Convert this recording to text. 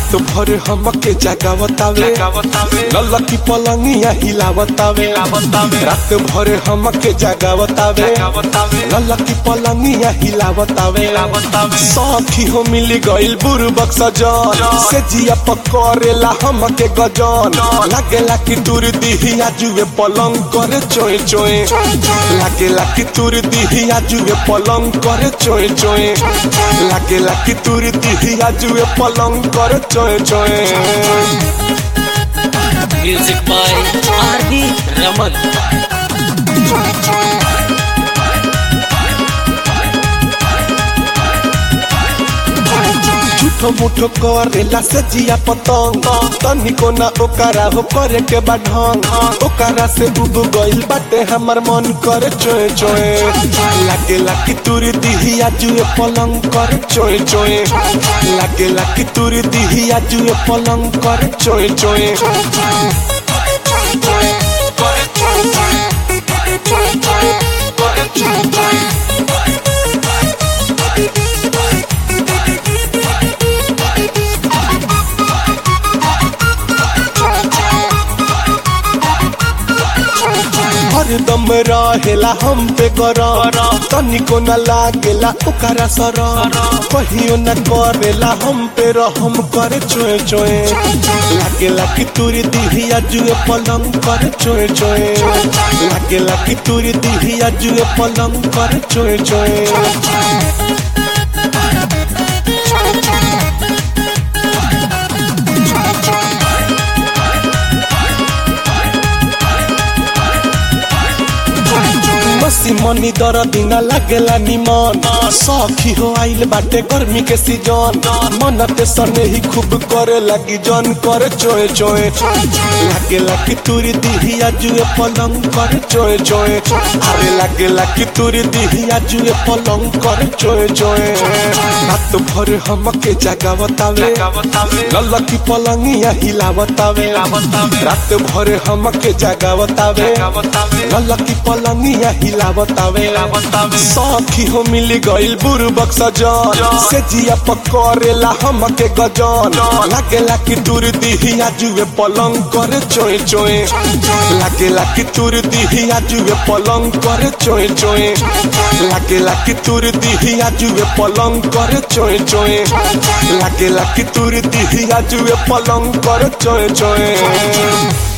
रात भर हमके जगावतावे ललकी पलंगिया हिलावतावे रात भर हमके जगावतावे ललकी पलंगिया हिलावतावे सखी हो मिल गइल बुरबक सजन से जिया पकड़ेला हमके गजन लागेला कि तुर दिहिया जुए पलंग करे चोए चोए लागेला कि तुर दिहिया जुए पलंग करे चोए चोए लागेला कि तुर दिहिया जुए पलंग करे चोए चोए music by R D Raman झूठो मुठो करेला से जिया पतंग तनिको ना ओकरा हो करे के बा ढंग ओकरा से उब गइल बाटे हमर मन करे चोए चोए लागेला कि तुर दिहिया जुए पलंग करे चोए चोए लागेला कि तुर दिहिया जुए पलंग करे चोए चोए हरदम रहेला हम पे गरम तनिको न लागेला ओकरा सरम कहियो न करेला हम पे रहम करे चोए चोए लागेला कि तुरी दिहिया जुए पलंग करे चोए चोए लागेला कि तुरी दिहिया जुए पलंग करे चोए चोए मसी मनी दर दिन लागेला निमन सखी हो आइल बाटे गर्मी के सीजन मन ते सने ही खूब करे लगी जन करे चोए चोए लागेला कि तुरी दिहिया जुए पलंग करे चोए चोए अरे लागेला कि तुरी दिहिया जुए पलंग करे चोए चोए रात भर हमके जगावतावे ललकी पलंगिया हिलावतावे रात भर हमके जगावतावे ललकी पलंगिया हिलावतावे सखी हो मिल गइल बुरबक सजन से जिया पकड़ेला हमके गजन लागेला कि तुर दिहिया जुए पलंग करे चोए चोए लागेला कि तुर दिहिया जुए पलंग करे चोए चोए लागेला कि तुर दिहिया जुए पलंग करे चोए चोए लागेला कि तुर दिहिया जुए पलंग करे चोए चोए